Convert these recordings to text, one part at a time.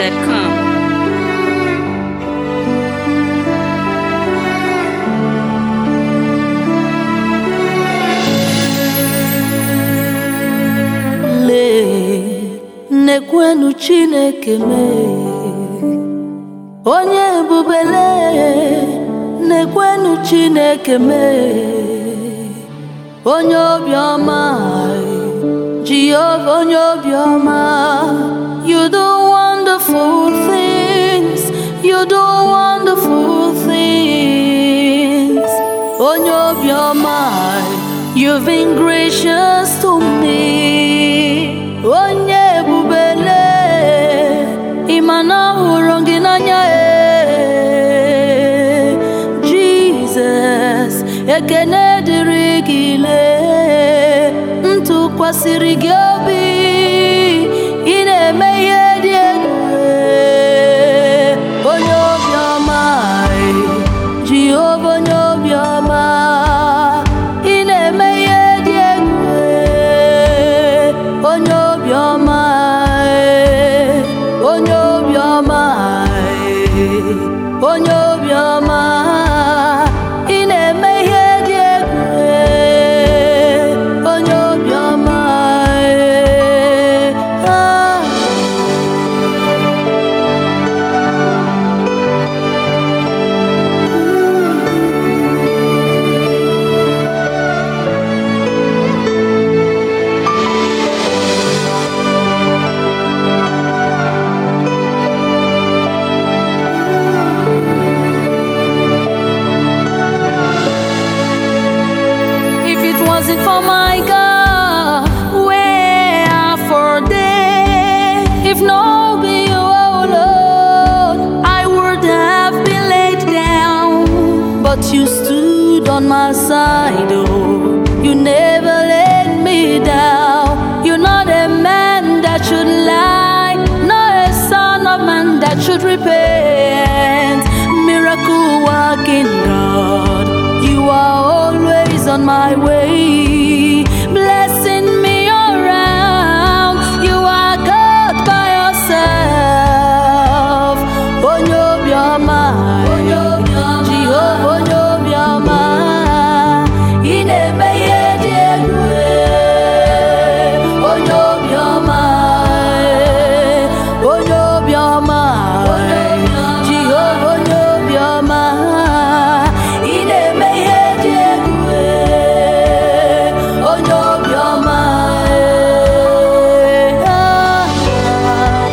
NigerFlavor.com. lee nekwenu chineke mee onye ebubele nekwenu chineke mee onye obiọma jehova onye obiọma you do wonderful things you do wonderful things onye obiọma you've been gracious to me onye ebubele ịma na ọhụrụ gị n'anya e jizọs ekene dịrị gị lee ntụkwasịrị gị obi ị na-eme ihe dị egwu onye obiọma jehova onye obiọma ị na-eme ihe dị egwu onye obiọma onye obiọma onye obiọma ị na-eme ihe dị egwu onye obiọma ah. If it wasn't for my God, where are for day? If no be you, oh Lord, I would have been laid down. But you stood on my side, oh, you never let me down. You're not a man that should lie, not a son of man that should repent. Miracle working God, you are always on my way, blessing me around. You are God by yourself. Onye obiọma, Jehova onye obiọma, ị na-eme ihe dị egwu. Onye obiọma, onye obiọma, Jehova onye obiọma, ị na-eme ihe dị egwu. Onye obiọma, ah.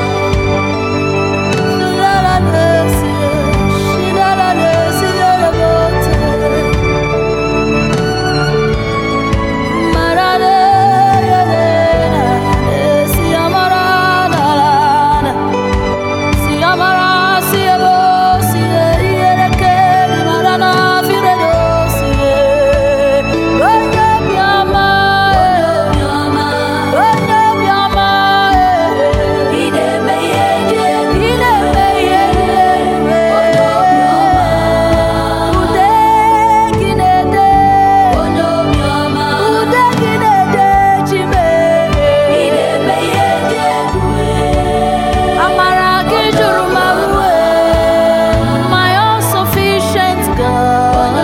Amara gị juru m ahụ my all sufficient God.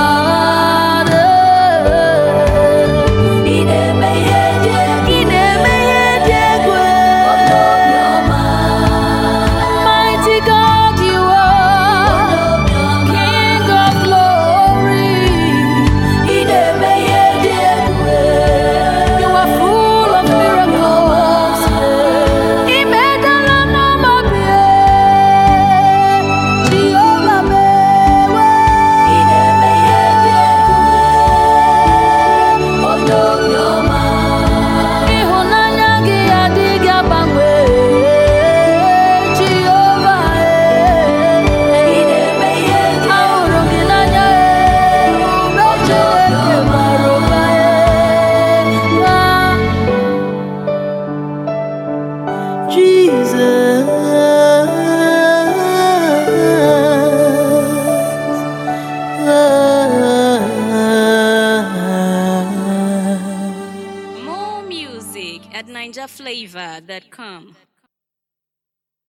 Ị na-eme ihe dị egwu. Ị na-eme ihe dị egwu. Mighty God you are, King of glory. Ị na-eme ihe dị egwu. You are full of miracles. Imedala n'ọmọbịa, Jehova mewe. Ị na-eme ihe dị egwu, onye obiọma. Ịhụnanya gị adịghị agbanwe, Jehova. Ị na-eme ihe dị egwu. Ahụrụ gị n'anya, ebube Chineke mara ụba. Ah. Jesus. More music at NigerFlavor.com.